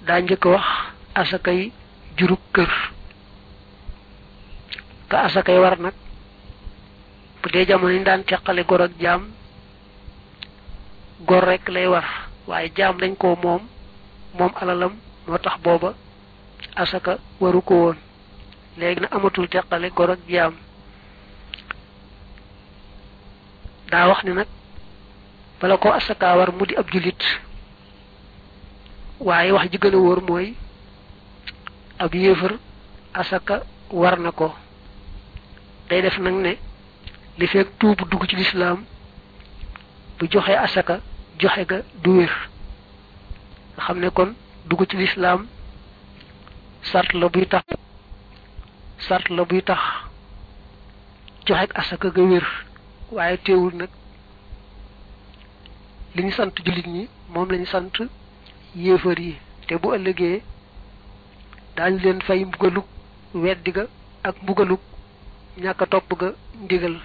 daa njëkk wax asakay jurub kër ka asakay war nag bu dee jamono yi daan teqale gor ak jaam gor rek lay war waaye jaam dañ ko moom moom alalam moo tax booba asaka waru ko woon léegi na amatul teqale gor ak jaam daa wax ni nag bala ko asaka war mu di ab julit waaye wax ji gën a wóor mooy ab yéefar asaka war na ko day def nag ne li fekk tuubu dugg ci lislaam bu joxe asaka joxe ga du wér nga xam ne kon dugg ci lislaam sart la buy tax sart la buy tax joxe asaka ga wér waaye teewul nag li ñu sant jullit ñi moom lañu sant yéefar yi te bu ëllëgee daañu leen fay mbugalug weddi ga ak mbugalug ñàkk a topp ga ndigal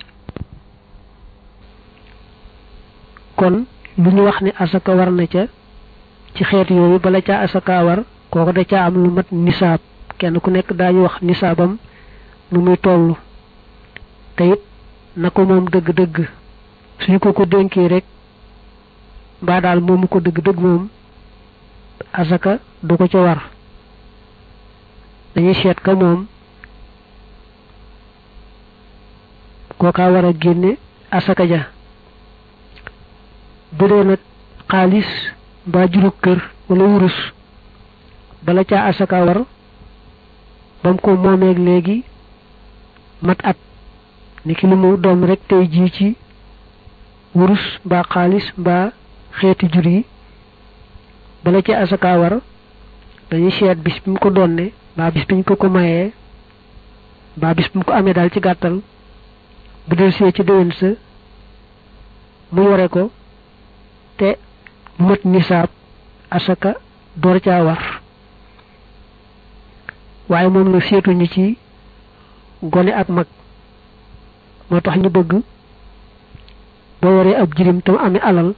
kon lu ñu wax ni asaka war na ca ci xeet yooyu bala caa asaka war kooku da caa am lu mat nisaab kenn ku nekk daañu wax nisaabam nu muy toll te it na ko moom dëgg-dëgg suñu ko ko dénkee rek mbaa daal moomu ko dëgg-dëgg moom asaka du ko ca war dañuy seet ka moom kookaa war a génne asaka ja bu dee nag xaalis mbaa jurug kër wala wurus bala caa asaka war ba mu ko moomeeg léegi mat at ni ki li mu doom rek tey jii ci wurus mbaa xaalis mbaa xeeti jur yi bala ca asaka war dañuy seet bis bi mu ko doonne mbaa bis bi ñu ko ko mayee mbaa bis bi mu ko amee daal ci gàttal bu del see ci déwén sa mu yore ko te mët nisaab asaka door caa war waaye moom la seetuñu ci gone ak mag moo tax ñu bëgg boo waree ab jirim tam amee alal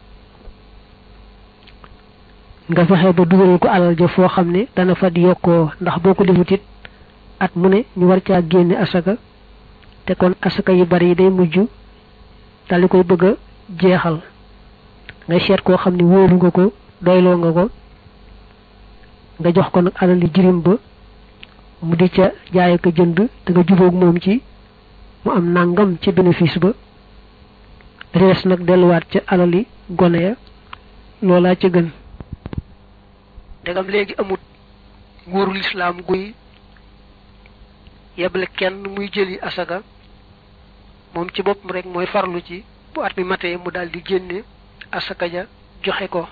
nga fexe ba dugalal ko alal ja foo xam ne dana fa di yokkoo ndax boo ko defut it at mu ne ñu war caa génne asaka te kon asaka yu bari yi day mujj daldi koy bëgg a jeexal nga seet koo xam ne wóolu nga ko doyloo nga ko nga jox ko nag alal yi jirim ba mu di ca jaay ko jënd te nga jubóog moom ci mu am nangam ci bénéfice ba rees nag delluwaat ca alali gone ya loolaa ca gën ndegam léegi amut nguurul islaam guy yeble kenn muy jëli asaka moom ci boppam rek mooy farlu ci bu at mi matee mu daal di génne asaka ja joxe ko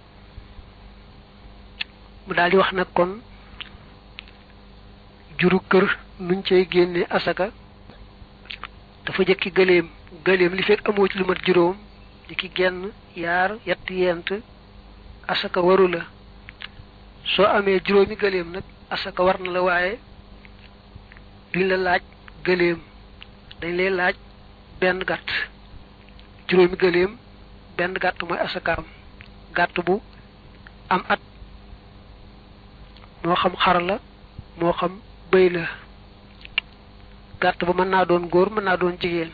mu daal di wax nag kon juru kër nuñ cey génne asaka dafa jëkki gëléem gëléem li fekk amoo ci lu mat juróom di ki genn yaar yett yent asaka waru la soo amee juróomi gëléem nag asaka war na la waaye duñ la laaj gëléem dañ lay laaj benn gàtt juróomi gëléem benn gàtt mooy asakaam gàtt bu am at moo xam xar la moo xam bëy la gàtt ba mën naa doon góor mën naa doon jigéen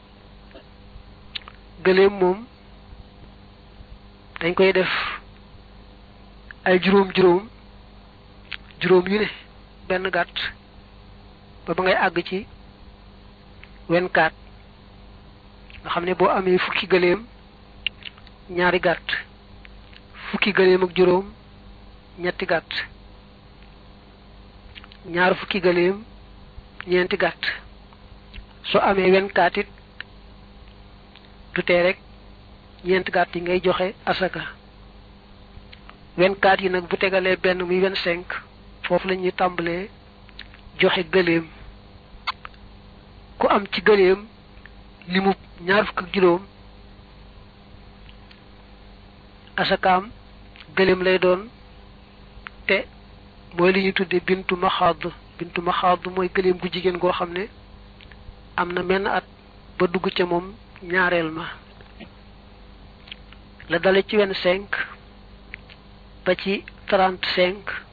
gëléem moom dañ koy def ay juróom juróom juróom yu ne benn gàtt ba ba ngay àgg ci wenkaat nga xam ne boo amee fukki gëléem ñaari gàtt fukki gëléem ak juróom ñetti gàtt ñaar fukki gëléem ñeenti gàtt soo amee wenkaat it du tee rek ñeenti gàtt yi ngay joxe asaka wenkaat yi nag bu tegalee benn muy vingt cinq foofu la ñuy tàmbalee joxe gëléem ku am ci gëléem limu ñaar fukk ak juróom asakaam gëléem lay doon te mooy li ñuy tudde bintu maxaad bintu maxaad mooy gëléem gu jigéen goo xam ne am na menn at ba dugg ca moom ñaareel ma la dale ci wenn cinq ba ci trente cinq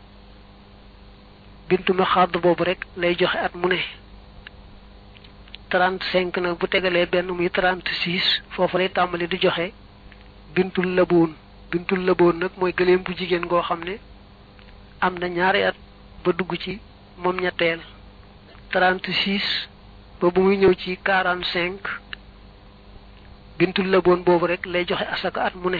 bintu ma xadd boobu rek lay joxe at mu ne trente cinq nag bu tegalee benn muy trente six foofu lay tàmbali di joxe bintul laboon bintul laboon nag mooy gëléem bu jigéen goo xam ne am na ñaari at ba dugg ci moom ñetteel trente six ba bu muy ñëw ci quarante cinq bintul laboon boobu rek lay joxe asaka at mu ne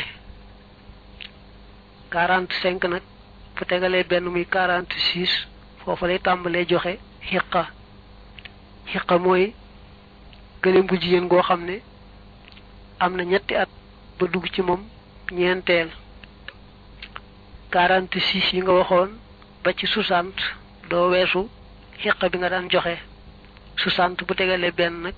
quarante cinq nag bu tegalee benn muy quarante six foofu lay tàmbalee joxe xiqa xiqa mooy gëléem bu jigéen goo xam ne am na ñetti at ba dugg ci moom ñeenteel quarante six yi nga waxoon ba ci soixante doo weesu xiqa bi nga daan joxe soixante bu tegalee benn nag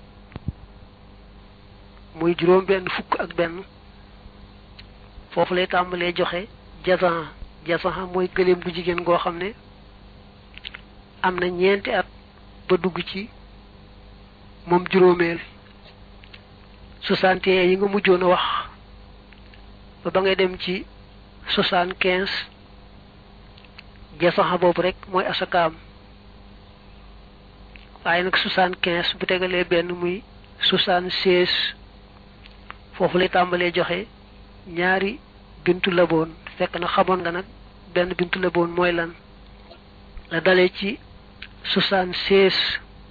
muy juróom benn fukk ak benn foofu lay tàmbalee joxe jazan jazan mooy gëléem bu jigéen goo xam ne am na ñeenti at ba dugg ci moom juróomeel soixante et un yi nga mujjoon a wax ba ba ngay dem ci soixante quinze jasaxa boobu rek mooy asakaam waaye nag soixante quinze bu tegalee benn muy soixante seize foofu lay tàmbalee joxe ñaari bintu laboon fekk na xamoon nga nag benn bintu laboon mooy lan la dalee ci soixante seize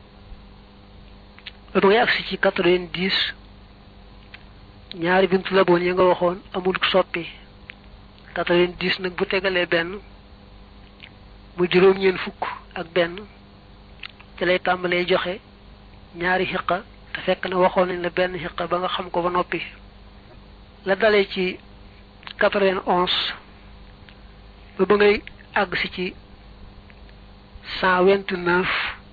ba ngay agsi ci quatre-vingt-dix ñaari bintu laboon yi nga waxoon amul soppi quatre-vingt-dix nag bu tegalee benn mu juróom-ñeent fukk ak benn ci lay tàmbalee joxe ñaari xiqa te fekk na waxoon nañ la benn xiqa ba nga xam ko ba noppi la dalee ci quatre-vingt-onze ba ba ngay àgg si ci cent vingt-neuf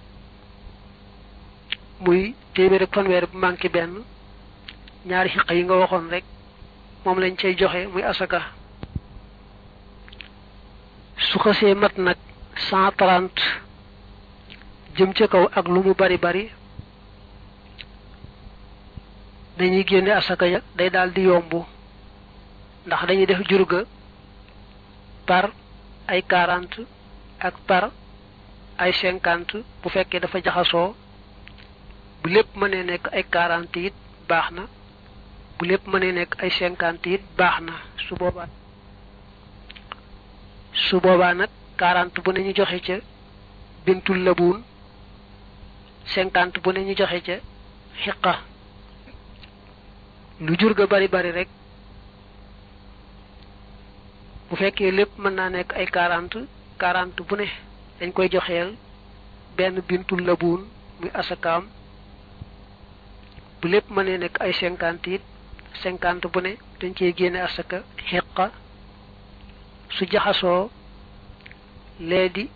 muy téeméer ak fanweer bu manqué benn ñaari xiqa yi nga waxoon rek moom lañ cay joxe muy asaka su xasee mat nag cent trente jëm ca kaw ak lu mu bari bari dañuy génne asaka ya day daal di yomb ndax dañuy def jurga par ay quarante ak par ay cinquante bu fekkee dafa jaxasoo bu lépp mënee nekk ay quarante it baax na bu lépp mënee nekk ay cinquante it baax na su boobaa su boobaa nag quarante bu ne ñu joxe ca bintul labuun cinquante bu ne ñu joxe ca xiqa lu jur ga bari bari rek bu fekkee lépp mën naa nekk ay quarante quarante bu ne dañ koy joxeel benn bintul labuun muy asakaam bu lépp mënee nekk ay cinquante it cinquante bu ne dañ cey génne asaka xiqa su jaxasoo lee di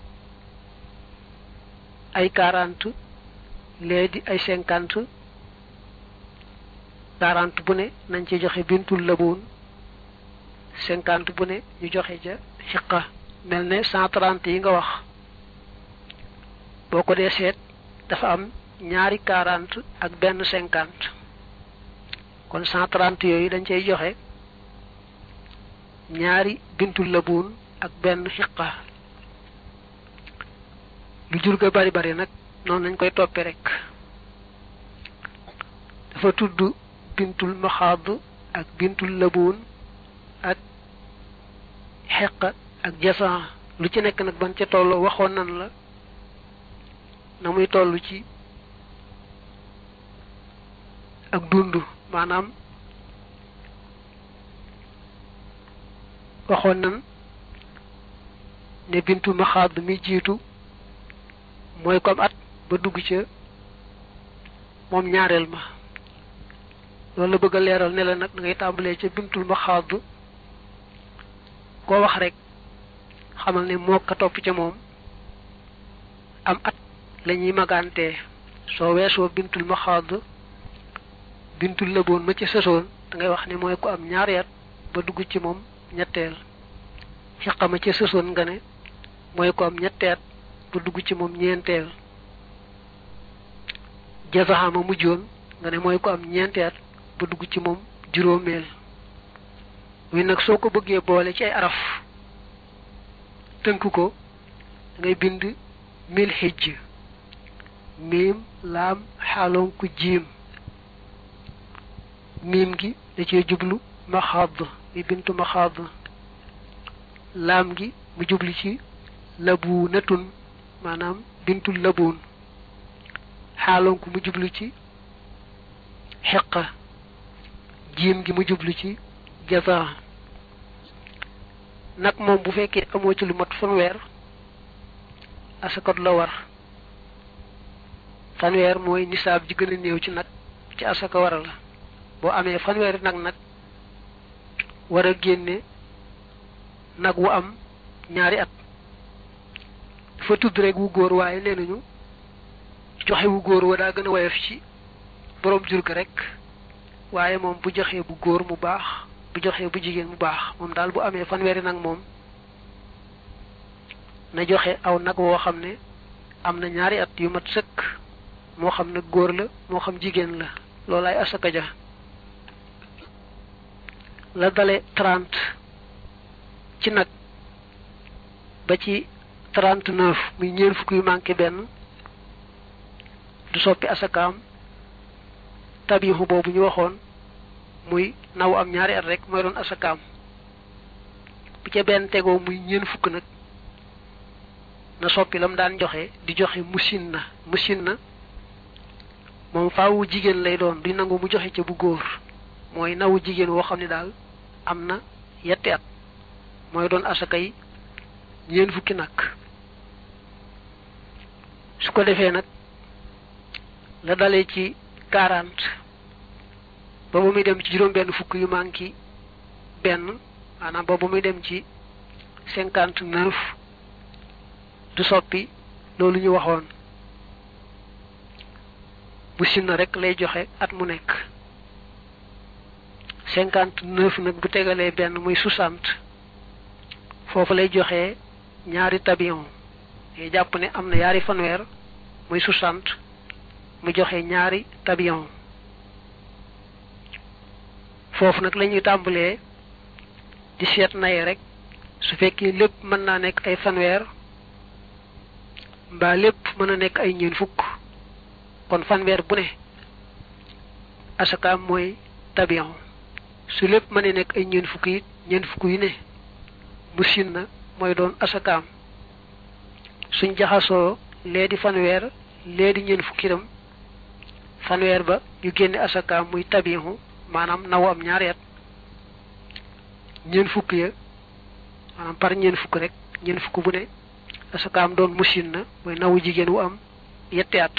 ay quarante lee di ay cinquante quarante bu ne nañ ci joxe bintul laboon cinquante bu ne ñu joxe ca xiqa mel ne cent trente yi nga wax boo ko dee seet dafa am ñaari quarante ak benn cinquante kon cent trente yooyu dañ cay joxe ñaari bintul labuun ak benn xiqa lu jur ga bari bari nag noonu lañ koy toppe rek dafa tudd bintul maxaad ak bintul labuun ak xeqa ak jasan lu ci nekk nag ban ca toll waxoon nan la na muy toll ci ak dund maanaam waxoon nan ne bintu maxaad mi jiitu mooy comme at ba dugg ca moom ñaareel ma loolu la bëgg a leeral ne la nag da ngay tàmbalee ca bintul maxaad koo wax rek xamal ne moo ka topp ca moom am at la ñuy magantee soo weesoo bintul maxaad bintul lëboon ma ci sësoon da ngay wax ne mooy ko am ñaari at ba dugg ci moom ñetteel xiqama ca sësoon nga ne mooy ko am ñetteet ba dugg ci moom ñeenteel jazaxama mujjoon nga ne mooy ko am ñeenteet ba dugg ci moom juróomeel muy nag soo ko bëggee boole ci ay araf tënk ko ngay bind mil xijj miim laam xaaloon ku jiim miim gi da cee jublu maxaad muy bintu maxaad laam gi mu jublu ci labu natun maanaam bintu labuun xaaloon ku mu jublu ci xeqa jiim gi mu jublu ci jaza nag moom bu fekkee amoo ci lu mat fanweer asakot la war fanweer mooy nisaab ji gën a néew ci nag ci asaka war la boo amee fanweeri nag nag war a génne nag wu am ñaari at dafa tudd rek wu góor waaye nee nañu joxe wu góor wa daa gën a woyof ci boroom jur ga rek waaye moom bu joxee bu góor mu baax bu joxee bu jigéen mu baax moom daal bu amee fanweeri nag moom na joxe aw nag woo xam ne am na ñaari at yu mat sëkk moo xam nag góor la moo xam jigéen la loolaay asaka ja la dale trente ci nag ba ci trente neuf muy ñeent fukk yu manqué benn du soppi asakaam tabiixu boobu ñu waxoon muy naw am ñaari at rek mooy doon asakaam bu ca benn tegoo muy ñeent fukk nag na soppi lam daan joxe di joxe musin na musin na moom faawu jigéen lay doon duñ nangu mu joxe ca bu góor mooy nawu jigéen woo xam ne daal am na yetti at mooy doon asaka yi ñeent fukki nag su ko defee nag la dalee ci quarante ba ba muy dem ci juróom benn fukk yu manqué benn maanaam ba ba muy dem ci cinquante neuf du soppi loolu ñu waxoon bu sinna rek lay joxe at mu nekk cinquante neuf nag bu tegalee benn muy soixante foofu lay joxe ñaari tabion yi jàpp ne am na yaari fanweer muy soixante mu joxe ñaari tabion foofu nag la ñuy tàmbalee di seet naye rek su fekkee lépp mën naa nekk ay fanweer mbaa lépp mën a nekk ay ñeen fukk kon fanweer bu ne asakaam mooy tabion su lépp mën a nekk ay ñeen fukk yi ñeen fukk yu ne bu sin na mooy doon asakaam suñ jaxasoo lee di fanweer lee di ñeen fukki itam fanweer ba ñu génne asakaam muy tabiixu maanaam naw am ñaari at ñeen fukk ya maanaam par ñeen fukk rek ñeen fukk bu ne asakaam doon musin na mooy nawu jigéen wu am yetti at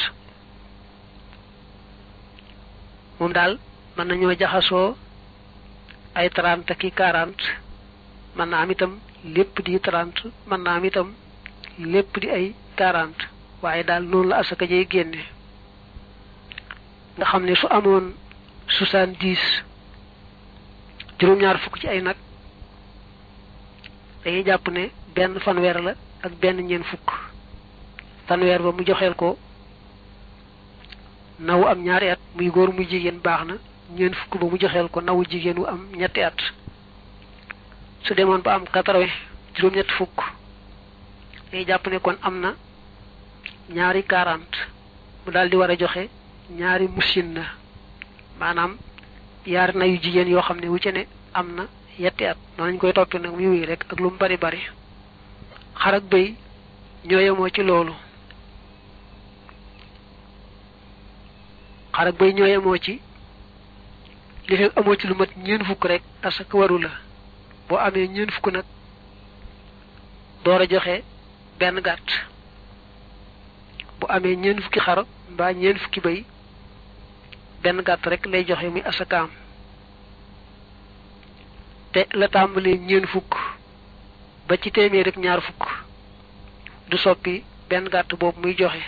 moom daal mën nañoo jaxasoo ay trente ki quarante mën naa am itam lépp di trente mën naa am itam lépp di ay quarante waaye daal noonu la asaka jay génne nga xam ne su amoon soixante dix juróom-ñaar fukk ci ay nag dañuy jàpp ne benn fanweer la ak benn ñeen fukk fanweer ba mu joxeel ko nawu am ñaari at muy góor muy jigéen baax na ñeen fukk ba mu joxeel ko nawu jigéen wu am ñetti at su demoon ba am quatre-vingts juróom-ñetti fukk dañuy jàpp ne kon am na ñaari quarante mu daal di war a joxe ñaari musin na maanaam yaari na yu jigéen yoo xam ne wu ci ne am na yetti at noonu lañ koy toppi nag muy wéy rek ak lu mu bari bari xar ak bëy ñoo yemoo ci loolu xar ak bëy ñoo yemoo ci li fekk amoo ci lu mat ñeen fukk rek asaka waru la boo amee ñeen fukk nag door a joxe benn gàtt bu amee ñeen fukki xar mbaa ñeen fukki bëy benn gàtt rek lay joxe muy asakaam te la tàmbalee ñeen fukk ba ci téeméer rek ñaar fukk du soppi benn gàtt boobu muy joxe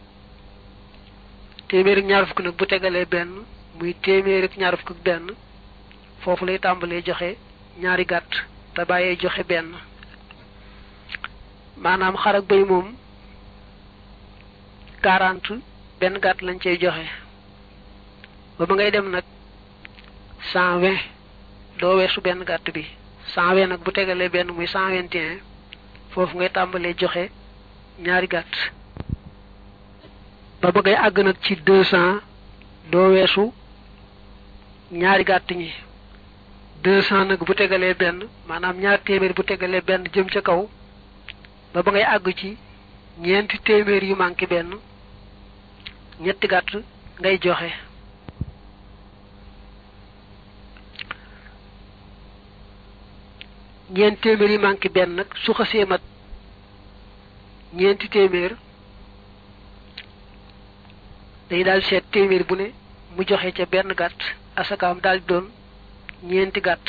téeméer ak ñaar fukk nag bu tegalee benn muy téeméer ak ñaar fukk ak benn foofu lay tàmbalee joxe ñaari gàtt te bàyyee joxe benn maanaam xar ak bëy moom quarante benn gàtt lañ cay joxe ba ba ngay dem nag cent vingt doo weesu benn gàtt bi cent vingt nag bu tegalee benn muy cent vingt et un foofu ngay tàmbalee joxe ñaari gàtt ba ba ngay àgg nag ci deux cent doo weesu ñaari gàtt ñi deux cent nag bu tegalee benn maanaam ñaar téeméer bu tegalee benn jëm ca kaw ba ba ngay àgg ci ñeenti téeméer yu manqué benn ñetti gàtt ngay joxe ñeenti téeméer yi manqué benn nag su xasee mat ñeenti téeméer day daal seet téeméer bu ne mu joxe ca benn gàtt asakaam daal di doon ñeenti gàtt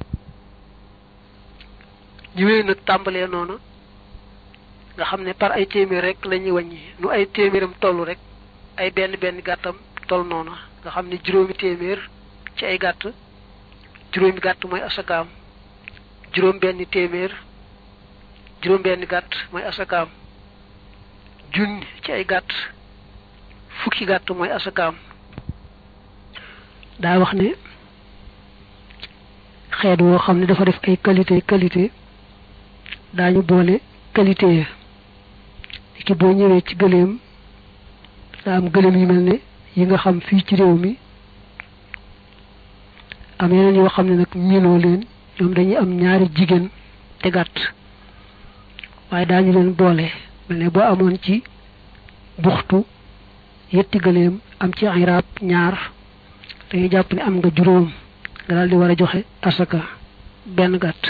ñu wéy nag tàmbalee noonu nga xam ne par ay téeméer rek la ñuy wàññi nu ay téeméeram toll rek ay benn benn gàttam toll noonu nga xam ne juróomi téeméer ci ay gàtt juróomi gàtt mooy asakaam juróom benn téeméer juróom benn gàtt mooy asakaam junni ci ay gàtt fukki gàtt mooy asakaam daa wax ne xeet woo xam ne dafa def ay qualité qualité daañu boole qualité ya ki boo ñëwee ci gëléem daa am gëléem yu mel ne yi nga xam fii ci réew mi am yeneen yoo xam ne nag miinoo leen ñoom dañuy am ñaari jigéen te gàtt waaye daañu leen boole mel ne boo amoon ci buxtu yetti gëléem am ci iraab ñaar dañuy jàpp ne am nga juróom nga daal di war a joxe asaka benn gàtt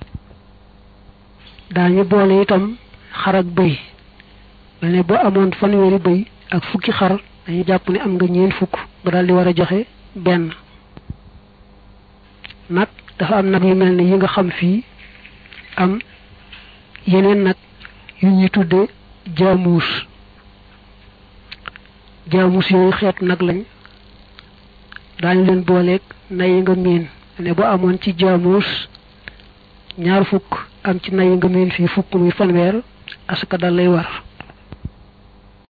daañu boole itam xar ak bëy mel ne boo amoon fanweeri bëy ak fukki xar dañuy jàpp ne am nga ñeent fukk nga daal di war a joxe benn nag dafa am nag yu mel ne yi nga xam fii am yeneen nag yu ñuy tudde jaamuus jaamuus yooyu xeet nag lañ daañu leen booleeg nay nga miin ne boo amoon ci jaamuus ñaar fukk am ci nay nga miin fii fukk muy fanweer asaka dal lay war